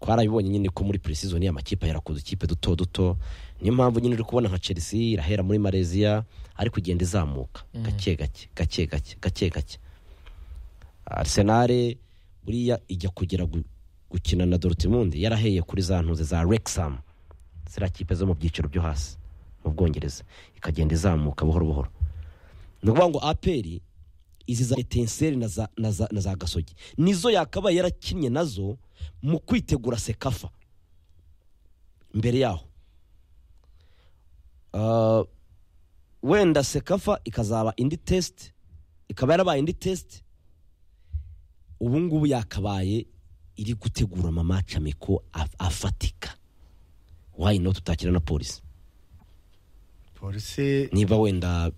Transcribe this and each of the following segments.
twarabibonye nyine ko muri puresizoni amakipe yarakuze ikipe duto duto niyo mpamvu nyine uri kubona nka chelsea irahera muri malaysia ariko igenda izamuka gake gake gake gake gake gake arisenali buriya ijya kugera gu- gukina na dorutimundi yaraheye kuri za ntuze za rekisamu ziriya kipe zo mu byiciro byo hasi mu bwongereza ikagenda izamuka buhoro buhoro ni ukuvuga ngo aperi izi za etenseri na za, na za, na za gasogi nizo yakabaye yarakinnye nazo mu kwitegura sekafa mbere yaho Ah, wenda sekafa ikazaba indi tesiti ikaba yarabaye indi tesiti ubu ngubu yakabaye iri gutegura amamaca miko af- afatika wayi no tutakira na polisi polisi niba wenda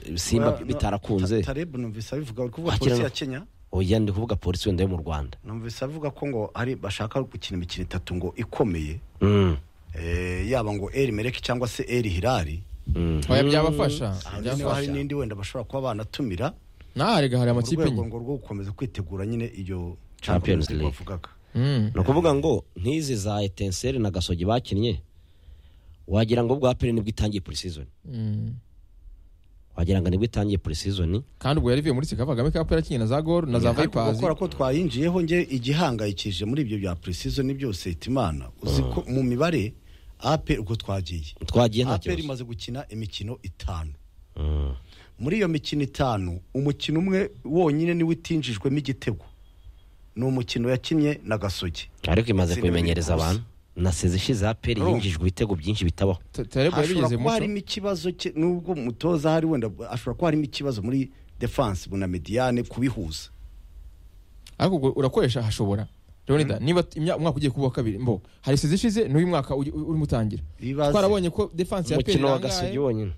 eh, simba Well, no, bitarakunze Ta- Taleb numvise abivuga uri kuvuga Wakira polisi no- ya Kenya oya ndi kuvuga polisi wenda yo mu rwanda numvise avuga ko ngo ari bashaka gukina imikino itatu ngo ikomeye Mm, eh, yaba ngo eri mereki cyangwa se eri hirari mm. oya byabafasha Hanze niba hari byabafasha n'indi wenda bashobora kuba banatumira nta harega hari mu amakipe rwego enye ngo rwo gukomeza kwitegura nyine iyo Champions League League. bavugaga Mm. ni ukuvuga ngo nk'izi za etenseri na gasogi bakinnye wagira ngo bwa pere nibwo itangiye purisizoni Mm. wagira ngo nibwo itangiye purisizoni kandi ubwo yari ivuye muri sikava kagame kapu yarakinnye na za gol na za ariko vayipazi gukora ko twayinjiyeho nge igihangayikije muri ibyo bya purisizoni byose itimana uzi ko mu mibare ape uko twagiye twagiye nta ape kibazo imaze gukina imikino itanu Mm, muri iyo mikino itanu umukino umwe wonyine niwo utinjijwemo igitego ni umukino yakinnye na gasogi ariko imaze Zirindwi kubimenyereza gusa. abantu na sezi ishize aperi Urumva. yinjijwe ibitego byinshi bitabaho terebo hashobora yabigeze kuba muco harimo ikibazo cye nubwo umutoza hari wenda ashobora kuba harimo ikibazo muri defanse na mediyane kubihuza ariko ubwo urakoresha hashobora leonida niba t- imya- umwaka ugiye kuba wa kabiri mbo hari isizi ishize n'uyu mwaka ugi- u- urimo utangira Ibibazo. twarabonye ko defanse ya peri umukino wa gasogi irangaye wonyine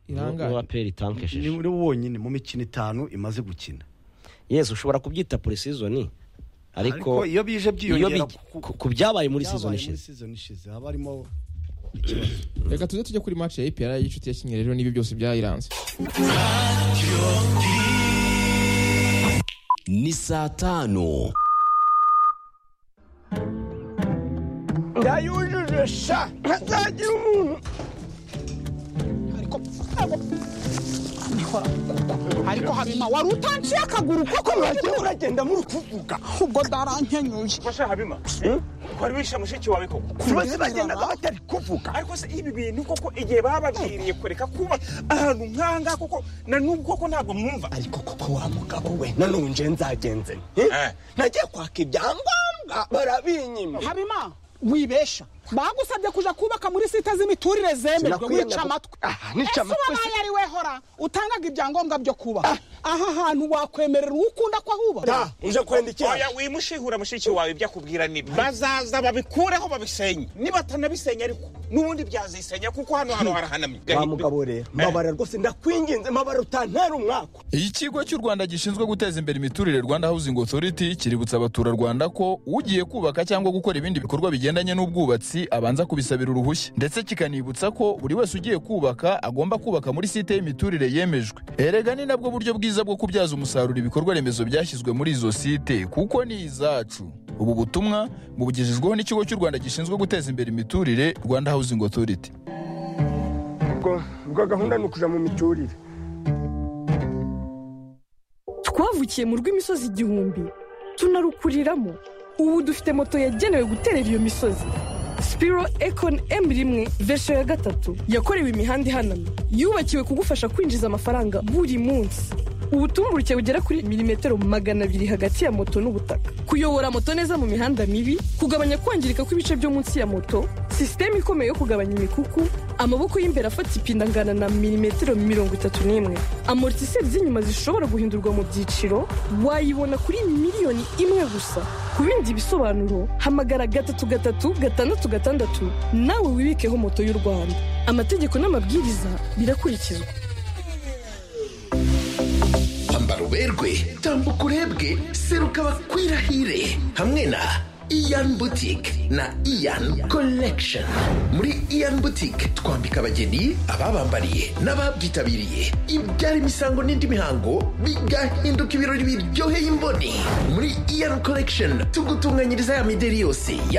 irangaye. niwo aperi itankesheje ni muri wo wonyine mu mikino itanu imaze gukina yesu ushobora kubyita purisizoni ariko iyo bije iyo byiyongera bi- ku- ku byabaye muri sizoni ishize ishize haba harimo reka tuze tujye kuri match ya ipr y'inshuti yakinnye rero n'ibi byose byayiranze ni saa tanu yayujuje sha ntazagira umuntu ariko habima wari utanciye akaguru koko mwagiye uragenda muri kuvuga ubwo darankenyuye Masha Habima, wari wishe mushiki wawe koko bose bagendaga batari kuvuga ariko se ibi bintu koko igihe bababwiriye kureka kuba ahantu nk'ahangaha koko na n'ubwo koko ntabwo mwumva ariko koko wa mugabo we nanone nje nzagenze nte? Eh. nagiye kwaka ibyangombwa barabinyima habima wibesha bagusabye kuja kubaka muri site z'imiturire zemejwe Sinakwiye wica amatwi Ah, nica amatwi ese wabaye ari we hora utangaga ibyangombwa byo kubaka aha hantu wakwemerera uwo ukunda ko ahubaka Da, uje kwenda iki? oya wimushihura mushiki wawe ibyo akubwira nibi bazaza babikureho babisenye nibatanabisenya ariko n'ubundi byazisenya kuko hano hano harahanamye Wa mugabo rero, mabara rwose ndakwinginze mabara utantera umwaka. ikigo cy'u rwanda gishinzwe guteza imbere imiturire rwanda housing authority kiributsa abaturarwanda ko ugiye kubaka cyangwa gukora ibindi bikorwa bigendanye n'ubwubatsi abanza kubisabira uruhushya ndetse kikanibutsa ko buri wese ugiye kubaka agomba kubaka muri site y'imiturire yemejwe erega ni nabwo buryo bwiza bwo kubyaza umusaruro ibikorwa remezo byashyizwe muri izo site kuko ni izacu ubu butumwa bubugejejweho n'ikigo cy'u rwanda gishinzwe guteza imbere imiturire rwanda housing authority Ubwo ubwo gahunda ni ukuja mu miturire. twavukiye mu rw'imisozi igihumbi tunarukuriramo ubu dufite moto yagenewe guterera iyo misozi spiro econ m rimwe vesho ya gatatu yakorewe imihanda ihanamye yubakiwe kugufasha kwinjiza amafaranga buri munsi ubutumburuke bugera kuri milimetero magana abiri hagati ya moto n'ubutaka kuyobora moto neza mu mihanda mibi kugabanya kwangirika kw'ibice byo munsi ya moto sisiteme ikomeye yo kugabanya imikuku amaboko y'imbere afata ipine angana na milimetero mirongo itatu n'imwe amortiseri z'inyuma zishobora guhindurwa mu byiciro wayibona kuri miliyoni imwe gusa ku bindi bisobanuro hamagara gatatu gatatu gatandatu gatandatu nawe wibikeho moto y'u rwanda amategeko n'amabwiriza birakurikizwa ambara uberwe tambuka urebwe seruka bakwirahire hamwe na iyan butike na iyan collection muri iyan butike twambika abageni ababambariye n'ababyitabiriye ibyara imisango n'indi mihango bigahinduka ibirori biryoheye imboni muri iyan collection tugutunganyiriza ya mideri yose